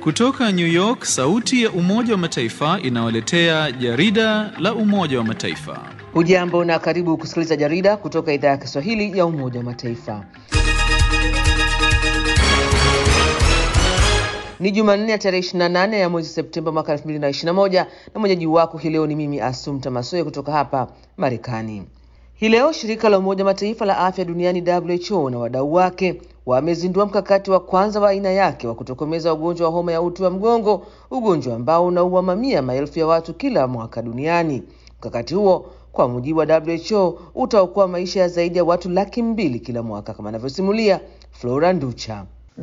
Kutoka New York, sauti ya Umoja wa Mataifa inawaletea jarida la Umoja wa Mataifa. Hujambo na karibu kusikiliza jarida kutoka idhaa ya Kiswahili ya Umoja wa Mataifa. Ni Jumanne ya tarehe 28 ya mwezi Septemba mwaka 2021 na mwenyeji wako hii leo ni mimi Asumta Masoya kutoka hapa Marekani. Hii leo shirika la Umoja Mataifa la afya duniani WHO na wadau wake wamezindua mkakati wa kwanza wa aina yake wa kutokomeza ugonjwa wa homa ya uti wa mgongo, ugonjwa ambao unaua mamia maelfu ya watu kila mwaka duniani. Mkakati huo kwa mujibu wa WHO utaokoa maisha ya zaidi ya watu laki mbili kila mwaka, kama anavyosimulia Flora Nducha.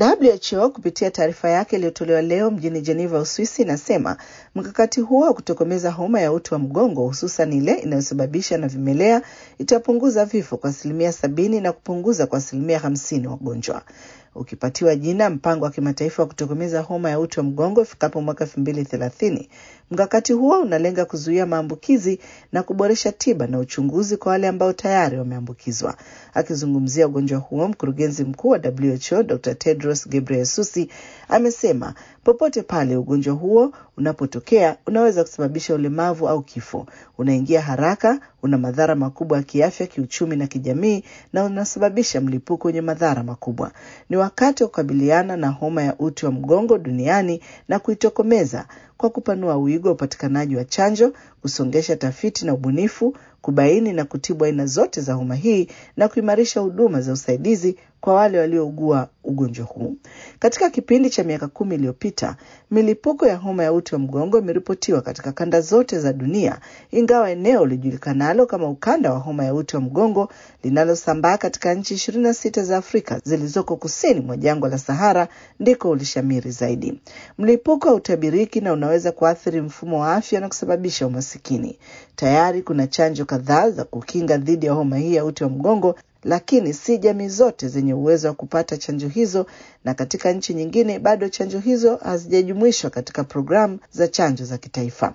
WHO kupitia taarifa yake iliyotolewa leo mjini Geneva, Uswisi, inasema mkakati huo wa kutokomeza homa ya uti wa mgongo, hususan ile inayosababisha na vimelea, itapunguza vifo kwa asilimia sabini na kupunguza kwa asilimia hamsini wagonjwa ukipatiwa jina mpango wa kimataifa wa kutokomeza homa ya uti wa mgongo ifikapo mwaka elfu mbili thelathini. Mkakati huo unalenga kuzuia maambukizi na kuboresha tiba na uchunguzi kwa wale ambao tayari wameambukizwa. Akizungumzia ugonjwa huo, mkurugenzi mkuu wa WHO Dr. Tedros Ghebreyesus amesema popote pale ugonjwa huo unapotokea unaweza kusababisha ulemavu au kifo. Unaingia haraka, una madhara makubwa ya kiafya, kiuchumi na kijamii, na unasababisha mlipuko wenye madhara makubwa. Ni wakati wa kukabiliana na homa ya uti wa mgongo duniani na kuitokomeza kwa kupanua wigo wa upatikanaji wa chanjo, kusongesha tafiti na ubunifu, kubaini na kutibu aina zote za homa hii na kuimarisha huduma za usaidizi kwa wale waliougua ugonjwa huu. Katika kipindi cha miaka kumi iliyopita, milipuko ya homa ya uti wa mgongo imeripotiwa katika kanda zote za dunia, ingawa eneo lijulikanalo kama ukanda wa homa ya uti wa mgongo linalosambaa katika nchi ishirini na sita za Afrika zilizoko kusini mwa jangwa la Sahara ndiko ulishamiri zaidi. Mlipuko hautabiriki na unaweza kuathiri mfumo wa afya na kusababisha umasikini. Tayari kuna chanjo kadhaa za kukinga dhidi ya homa hii ya uti wa mgongo lakini si jamii zote zenye uwezo wa kupata chanjo hizo, na katika nchi nyingine bado chanjo hizo hazijajumuishwa katika programu za chanjo za kitaifa.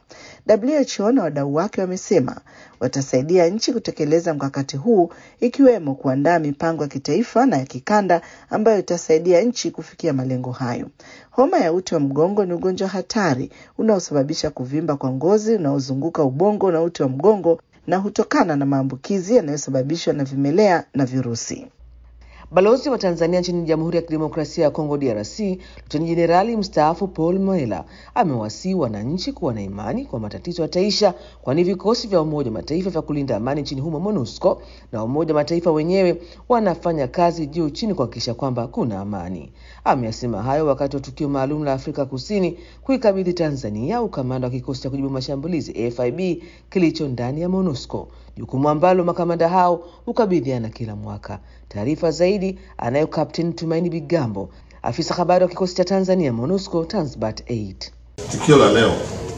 WHO na wadau wake wamesema watasaidia nchi kutekeleza mkakati huu, ikiwemo kuandaa mipango ya kitaifa na ya kikanda ambayo itasaidia nchi kufikia malengo hayo. Homa ya uti wa mgongo ni ugonjwa hatari unaosababisha kuvimba kwa ngozi unaozunguka ubongo na uti wa mgongo na hutokana na maambukizi yanayosababishwa na vimelea na virusi. Balozi wa Tanzania nchini Jamhuri ya Kidemokrasia ya Kongo DRC, Luteni Jenerali mstaafu Paul Moela amewasihi wananchi kuwa na imani kwa matatizo yataisha, kwani vikosi vya Umoja wa Mataifa vya kulinda amani nchini humo MONUSCO na Umoja wa Mataifa wenyewe wanafanya kazi juu chini kuhakikisha kwamba kuna amani. Ameyasema hayo wakati wa tukio maalum la Afrika Kusini kuikabidhi Tanzania ukamanda wa kikosi cha kujibu mashambulizi FIB kilicho ndani ya MONUSCO, jukumu ambalo makamanda hao hukabidhiana kila mwaka. Taarifa zaidi anayo Kapteni Tumaini Bigambo, afisa habari wa kikosi cha Tanzania MONUSCO Tanzbat 8. Tukio la leo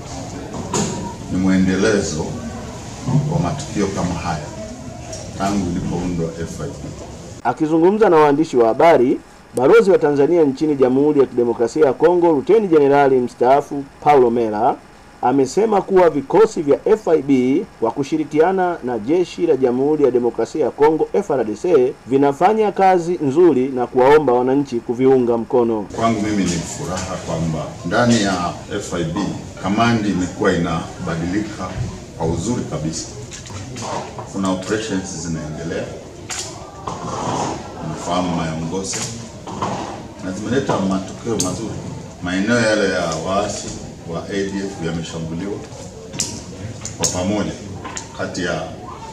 ni mwendelezo wa matukio kama haya tangu ilipoundwa FIB. Akizungumza na waandishi wa habari, balozi wa Tanzania nchini Jamhuri ya Kidemokrasia ya Kongo Luteni Jenerali mstaafu Paulo Mela amesema kuwa vikosi vya FIB kwa kushirikiana na jeshi la Jamhuri ya Demokrasia ya Kongo FARDC vinafanya kazi nzuri na kuwaomba wananchi kuviunga mkono. Kwangu mimi ni furaha kwamba ndani ya FIB kamandi imekuwa inabadilika kwa uzuri kabisa. Kuna operations zinaendelea, unafahamu Mayongose, na zimeleta matokeo mazuri. Maeneo yale ya waasi wa ADF yameshambuliwa kwa pamoja kati ya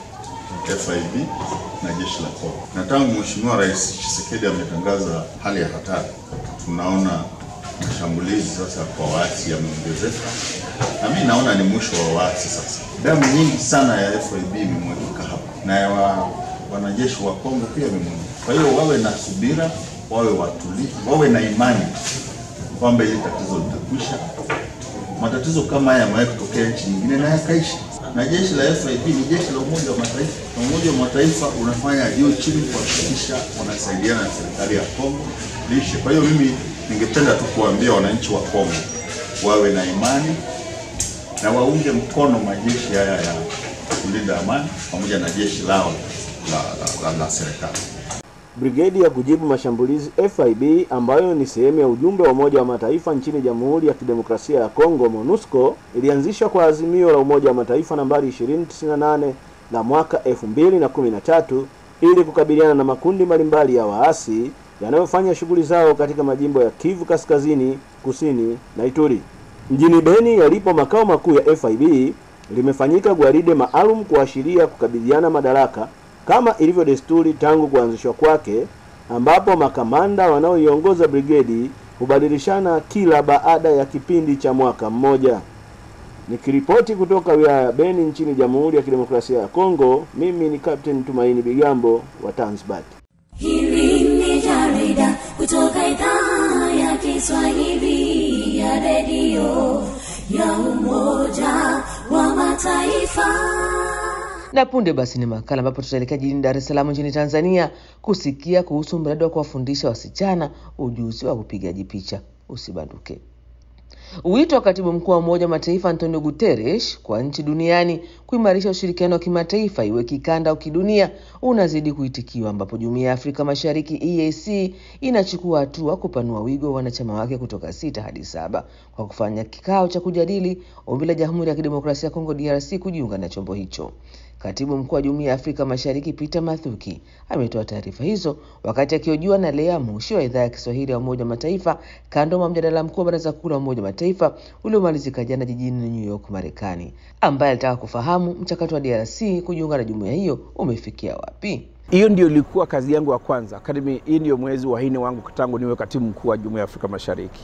FIB na jeshi la Kongo. Na tangu Mheshimiwa Rais Tshisekedi ametangaza hali ya hatari, tunaona mashambulizi sasa kwa waasi yameongezeka, na mimi naona ni mwisho wa waasi sasa. Damu nyingi sana ya FIB imemwagika hapa na ya wa, wanajeshi wa Kongo pia imemwagika. Kwa hiyo wawe na subira, wawe watulivu, wawe na imani kwamba hili tatizo litakwisha matatizo kama haya yamewahi kutokea nchi nyingine na yakaisha. Na jeshi la FIB ni jeshi la Umoja wa Mataifa, na Umoja wa Mataifa unafanya juu chini kuhakikisha wanasaidiana na serikali ya Kongo lishe. Kwa hiyo mimi ningependa tu kuambia wananchi wa Kongo wawe na imani na waunge mkono majeshi haya ya kulinda amani pamoja na jeshi lao la, la, la, la serikali. brigedi ya kujibu mashambulizi FIB ambayo ni sehemu ya ujumbe wa Umoja wa Mataifa nchini Jamhuri ya Kidemokrasia ya Kongo MONUSCO ilianzishwa kwa azimio la Umoja wa Mataifa nambari 2098 la mwaka 2013 ili kukabiliana na makundi mbalimbali ya waasi yanayofanya shughuli zao katika majimbo ya Kivu Kaskazini, Kusini na Ituri. Mjini Beni yalipo makao makuu ya FIB limefanyika gwaride maalum kuashiria kukabidhiana madaraka kama ilivyo desturi tangu kuanzishwa kwake, ambapo makamanda wanaoiongoza brigedi hubadilishana kila baada ya kipindi cha mwaka mmoja. Nikiripoti kutoka wilaya ya Beni nchini Jamhuri ya Kidemokrasia ya Kongo, mimi ni Captain Tumaini Bigambo wa Tanzbat. Hili ni jarida kutoka idhaa ya Kiswahili ya redio ya Umoja wa Mataifa. Na punde basi ni makala ambapo tutaelekea jijini Dar es Salaam nchini Tanzania kusikia kuhusu mradi wa kuwafundisha wasichana ujuzi wa upigaji picha. Usibanduke. Wito wa katibu mkuu wa Umoja wa Mataifa Antonio Guterres kwa nchi duniani kuimarisha ushirikiano wa kimataifa iwe kikanda au kidunia unazidi kuitikiwa, ambapo Jumuiya ya Afrika Mashariki EAC inachukua hatua kupanua wigo wa wanachama wake kutoka sita hadi saba kwa kufanya kikao cha kujadili ombi la Jamhuri ya Kidemokrasia ya Kongo DRC kujiunga na chombo hicho. Katibu mkuu wa Jumuiya ya Afrika Mashariki Peter Mathuki ametoa taarifa hizo wakati akihojiwa na Lea Mushi wa idhaa ya Kiswahili ya Umoja wa Mataifa kando mwa mjadala mkuu wa Baraza Kuu la Umoja wa Mataifa uliomalizika jana jijini New York, Marekani, ambaye alitaka kufahamu mchakato wa DRC kujiunga na jumuiya hiyo umefikia wapi. Hiyo ndio ilikuwa kazi yangu ya kwanza. Akademi, hii ndio mwezi wa nne wangu tangu niwe katibu mkuu wa Jumuiya ya Afrika Mashariki,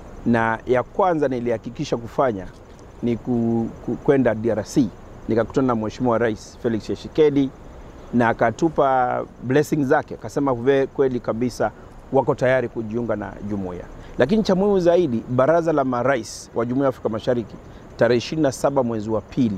na ya kwanza nilihakikisha kufanya ni ku, ku, kwenda DRC nikakutana na Mheshimiwa Rais Felix Tshisekedi na akatupa blessing zake, akasema kweli kabisa wako tayari kujiunga na jumuiya. Lakini cha muhimu zaidi, baraza la marais wa Jumuiya ya Afrika Mashariki tarehe 27 mwezi wa pili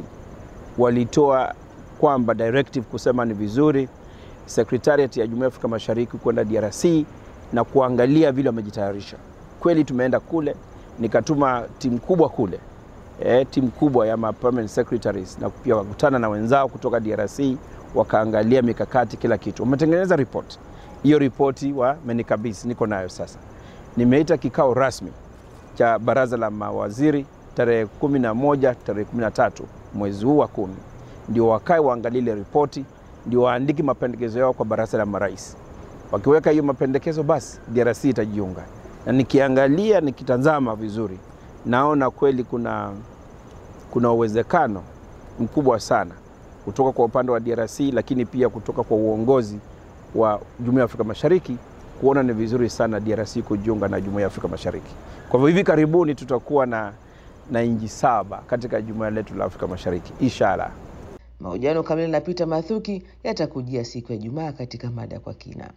walitoa kwamba directive kusema ni vizuri secretariat ya Jumuiya ya Afrika Mashariki kwenda DRC na kuangalia vile wamejitayarisha. Kweli tumeenda kule, nikatuma timu kubwa kule e, timu kubwa ya ma permanent secretaries na pia wakutana na wenzao kutoka DRC wakaangalia mikakati, kila kitu. Wametengeneza ripoti. Hiyo ripoti wamenikabidhi, niko nayo sasa. Nimeita kikao rasmi cha baraza la mawaziri tarehe kumi na moja tarehe kumi na tatu mwezi huu wa kumi, ndio wakae waangalie ile ripoti, ndio waandike mapendekezo yao kwa baraza la marais. Wakiweka hiyo mapendekezo, basi DRC itajiunga. Na nikiangalia nikitazama vizuri naona kweli kuna, kuna uwezekano mkubwa sana kutoka kwa upande wa DRC, lakini pia kutoka kwa uongozi wa Jumuiya ya Afrika Mashariki kuona ni vizuri sana DRC kujiunga na Jumuiya ya Afrika Mashariki. Kwa hivyo hivi karibuni tutakuwa na, na nchi saba katika jumuiya letu la Afrika Mashariki inshallah. Mahojiano kamili na Peter Mathuki yatakujia siku ya Ijumaa katika mada kwa kina.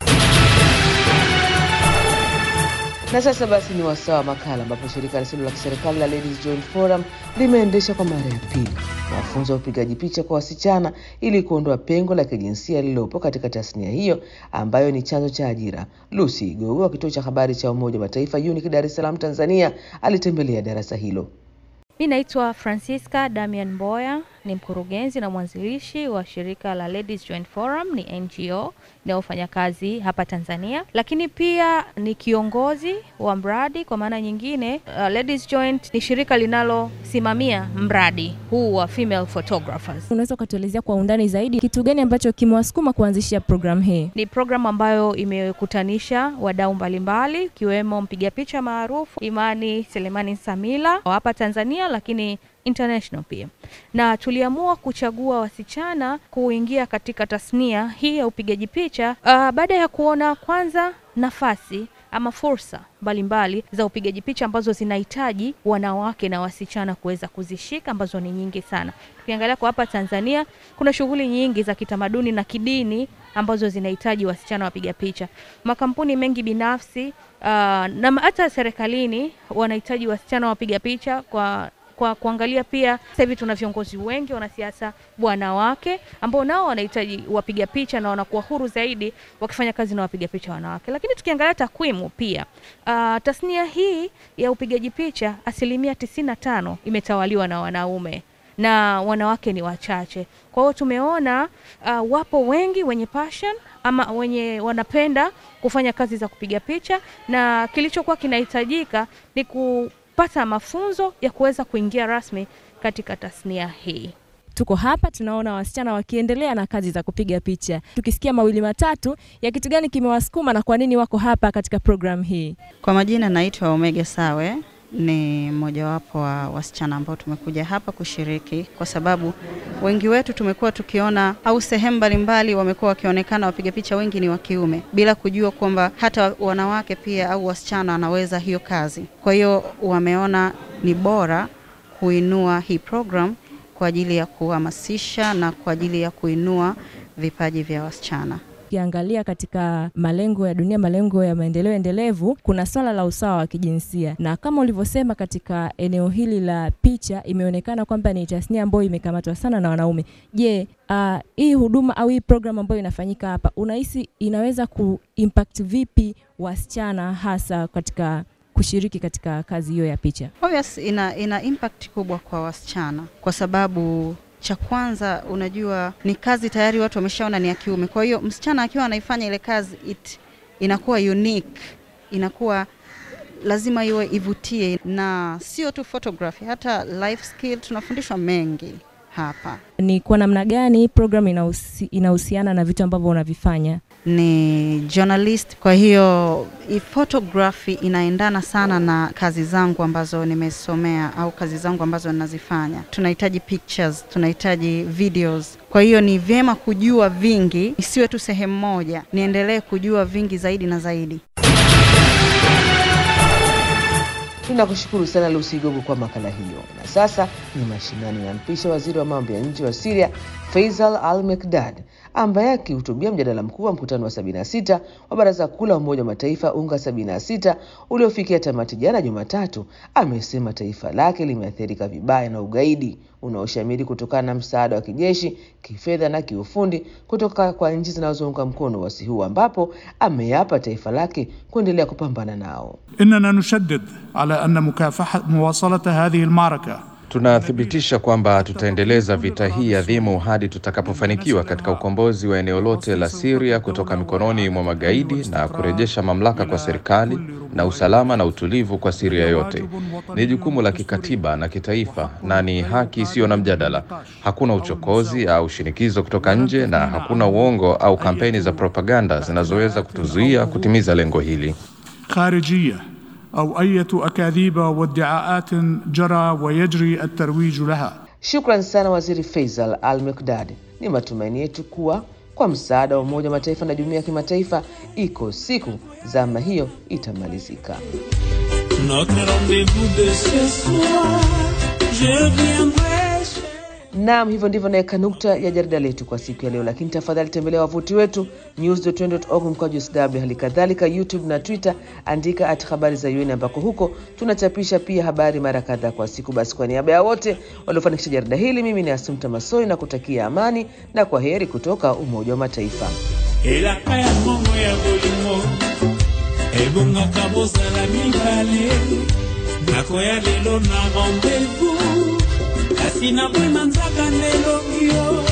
Na sasa basi ni wasaa wa makala ambapo shirika lisilo la kiserikali la Ladies Joint Forum limeendesha kwa mara ya pili mafunzo ya upigaji picha kwa wasichana ili kuondoa pengo la kijinsia lililopo katika tasnia hiyo ambayo ni chanzo cha ajira. Lucy Igogo wa kituo cha habari cha Umoja wa Mataifa UNIC Dar es Salaam, Tanzania, alitembelea darasa hilo. Mi naitwa Francisca Damian Mboya, ni mkurugenzi na mwanzilishi wa shirika la Ladies Joint Forum, ni NGO inayofanya kazi hapa Tanzania, lakini pia ni kiongozi wa mradi. Kwa maana nyingine, uh, Ladies Joint ni shirika linalosimamia mradi huu wa female photographers. Unaweza ukatuelezea kwa undani zaidi kitu gani ambacho kimewasukuma kuanzisha programu hii? Ni programu ambayo imekutanisha wadau mbalimbali ikiwemo mpiga picha maarufu Imani Selemani Samila wa hapa Tanzania, lakini international pia, na tuliamua kuchagua wasichana kuingia katika tasnia hii ya upigaji picha uh, baada ya kuona kwanza nafasi ama fursa mbalimbali za upigaji picha ambazo zinahitaji wanawake na wasichana kuweza kuzishika ambazo ni nyingi sana. Tukiangalia kwa hapa Tanzania kuna shughuli nyingi za kitamaduni na kidini ambazo zinahitaji wasichana wapiga picha. Makampuni mengi binafsi uh, na hata serikalini wanahitaji wasichana wapiga picha kwa kwa kuangalia pia sasa hivi tuna viongozi wengi wanasiasa wanawake ambao nao wanahitaji wapiga picha na wanakuwa huru zaidi wakifanya kazi na wapiga picha wanawake. Lakini tukiangalia takwimu pia, uh, tasnia hii ya upigaji picha asilimia tisini na tano imetawaliwa na wanaume na wanawake ni wachache. Kwa hiyo tumeona uh, wapo wengi wenye passion ama wenye wanapenda kufanya kazi za kupiga picha, na kilichokuwa kinahitajika ni kupata mafunzo ya kuweza kuingia rasmi katika tasnia hii. Tuko hapa tunaona wasichana wakiendelea na kazi za kupiga picha, tukisikia mawili matatu ya kitu gani kimewasukuma na kwa nini wako hapa katika programu hii. Kwa majina naitwa Omega Sawe, ni mmojawapo wa wasichana ambao tumekuja hapa kushiriki, kwa sababu wengi wetu tumekuwa tukiona au sehemu mbalimbali wamekuwa wakionekana wapiga picha wengi ni wa kiume, bila kujua kwamba hata wanawake pia au wasichana wanaweza hiyo kazi. Kwa hiyo wameona ni bora kuinua hii program kwa ajili ya kuhamasisha na kwa ajili ya kuinua vipaji vya wasichana. Ukiangalia katika malengo ya dunia, malengo ya maendeleo endelevu, kuna swala la usawa wa kijinsia, na kama ulivyosema, katika eneo hili la picha imeonekana kwamba ni tasnia ambayo imekamatwa sana na wanaume. Je, uh, hii huduma au hii program ambayo inafanyika hapa, unahisi inaweza kuimpact vipi wasichana hasa katika kushiriki katika kazi hiyo ya picha? Obvious, ina, ina impact kubwa kwa wasichana kwa sababu cha kwanza, unajua ni kazi tayari watu wameshaona ni ya kiume. Kwa hiyo msichana akiwa anaifanya ile kazi it, inakuwa unique, inakuwa lazima iwe ivutie, na sio tu photography, hata life skill tunafundishwa mengi hapa. Ni kwa namna gani hii program inahusi, inahusiana na vitu ambavyo unavifanya? Ni journalist, kwa hiyo hii photography inaendana sana na kazi zangu ambazo nimesomea au kazi zangu ambazo ninazifanya. Tunahitaji pictures, tunahitaji videos. Kwa hiyo ni vyema kujua vingi, isiwe tu sehemu moja, niendelee kujua vingi zaidi na zaidi. Tunakushukuru sana Lucy Gogo kwa makala hiyo. Na sasa ni mashinani, nampisha waziri wa mambo ya nje wa Syria Faisal Al Mekdad ambaye akihutubia mjadala mkuu wa mkutano wa 76 wa Baraza Kuu la Umoja wa Mataifa UNGA 76 uliofikia tamati jana Jumatatu, amesema taifa lake limeathirika vibaya na ugaidi unaoshamiri kutokana na msaada wa kijeshi, kifedha na kiufundi kutoka kwa nchi zinazounga mkono wasi huu, ambapo ameyapa taifa lake kuendelea kupambana nao. إننا نشدد على أن مكافحة مواصلة هذه المعركة Tunathibitisha kwamba tutaendeleza vita hii adhimu hadi tutakapofanikiwa katika ukombozi wa eneo lote la Syria kutoka mikononi mwa magaidi na kurejesha mamlaka kwa serikali na usalama na utulivu kwa Syria yote. Ni jukumu la kikatiba na kitaifa na ni haki isiyo na mjadala. Hakuna uchokozi au shinikizo kutoka nje na hakuna uongo au kampeni za propaganda zinazoweza kutuzuia kutimiza lengo hili. خارجية أو أية أكاذيب وادعاءات جرى ويجري الترويج لها Shukran sana Waziri Faisal Al Mekdad. Ni matumaini yetu kuwa kwa msaada wa Umoja wa Mataifa na jumuiya ya kimataifa, iko siku zama hiyo itamalizika. Notre rendez-vous de ce soir, je viendrai Naam, hivyo ndivyo naweka nukta ya jarida letu kwa siku ya leo, lakini tafadhali tembelea wavuti wetu news.un.org mkwaju sw, hali kadhalika YouTube na Twitter, andika at habari za UN, ambako huko tunachapisha pia habari mara kadhaa kwa siku. Basi kwa niaba ya wote waliofanikisha jarida hili, mimi ni Asumta Masoi na kutakia amani na kwa heri kutoka Umoja wa Mataifa. elaka ya kongo ya bolingo ebongaka bozala mibale nakoya lelo na rendez-vous kasi nabwema nzaka ndelongi yo